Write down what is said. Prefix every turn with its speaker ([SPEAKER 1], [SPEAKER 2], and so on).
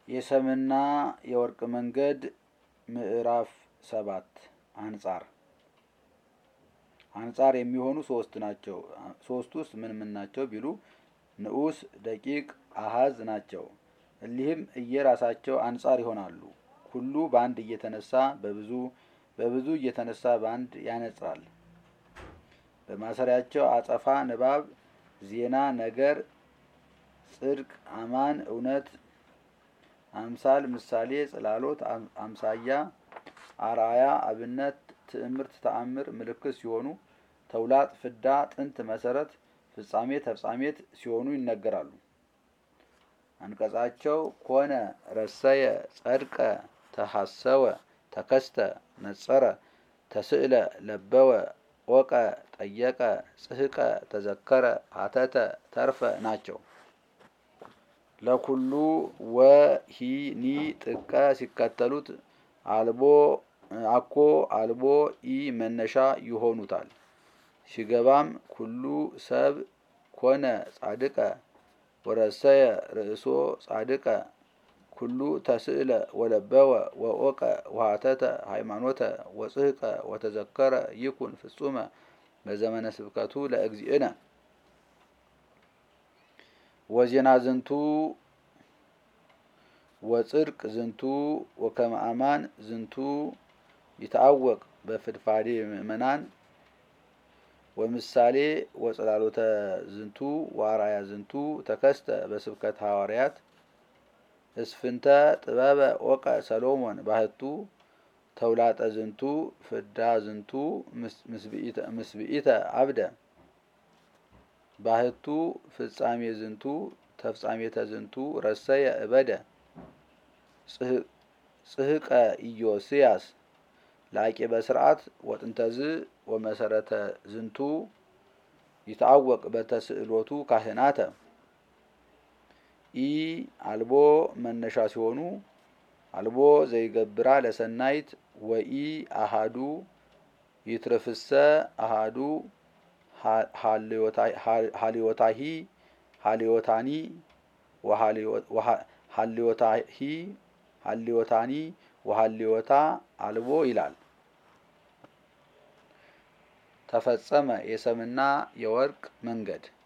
[SPEAKER 1] የሰምና የወርቅ መንገድ ምዕራፍ ሰባት አንጻር አንጻር የሚሆኑ ሶስት ናቸው። ሶስት ውስጥ ምን ምን ናቸው ቢሉ ንዑስ፣ ደቂቅ፣ አሃዝ ናቸው። እሊህም እየራሳቸው አንጻር ይሆናሉ። ሁሉ በአንድ እየተነሳ በብዙ በብዙ እየተነሳ በአንድ ያነጽራል። በማሰሪያቸው አጸፋ፣ ንባብ፣ ዜና፣ ነገር፣ ጽድቅ፣ አማን፣ እውነት፣ አምሳል፣ ምሳሌ፣ ጽላሎት፣ አምሳያ፣ አርአያ፣ አብነት፣ ትዕምርት፣ ተአምር፣ ምልክት ሲሆኑ ተውላጥ፣ ፍዳ፣ ጥንት፣ መሰረት፣ ፍጻሜ፣ ተፍጻሜት ሲሆኑ ይነገራሉ። አንቀጻቸው ኮነ፣ ረሰየ፣ ጸድቀ፣ ተሐሰወ፣ ተከስተ፣ ነጸረ፣ ተስእለ፣ ለበወ፣ ኦቀ፣ ጠየቀ፣ ጽህቀ፣ ተዘከረ፣ አተተ፣ ተርፈ ናቸው። ለኩሉ ወሂኒ ጥቀ ሲከተሉት አልቦ አኮ አልቦ ኢ መነሻ ይሆኑታል። ሲገባም ኩሉ ሰብ ኮነ ጻድቀ ወረሰየ ርእሶ ጻድቀ ኩሉ ተስእለ ወለበወ ወኦቀ ወሃተተ ሃይማኖተ ወጽህቀ ወተዘከረ ይኩን ፍጹመ በዘመነ ስብከቱ ለእግዚእነ ወዜና ዝንቱ ወጽድቅ ዝንቱ ወከመ አማን ዝንቱ ይታወቅ በፍድፋዴ ምእመናን ወምሳሌ ወጽላሎተ ዝንቱ ዋራያ ዝንቱ ተከስተ በስብከት ሐዋርያት እስፍንተ ጥበበ ኦቀ ሰሎሞን ባህቱ ተውላጠ ዝንቱ ፍዳ ዝንቱ ምስብኢተ አብደ ባህቱ ፍጻሜ ዝንቱ ተፍጻሜተ ዝንቱ ረሰየ እበደ ጽህቀ ኢዮስያስ ላቄ በስርዓት ወጥንተዝ ወመሰረተ ዝንቱ ይታወቅ በተስእሎቱ ካህናተ ኢ አልቦ መነሻ ሲሆኑ አልቦ ዘይገብራ ለሰናይት ወኢ አሃዱ ይትርፍሰ አሃዱ ሀልዮታሂ ሀልዮታኒ ሀልዮታሂ ሀልዮታኒ ወሀልዮታ አልቦ ይላል። ተፈጸመ የሰምና የወርቅ መንገድ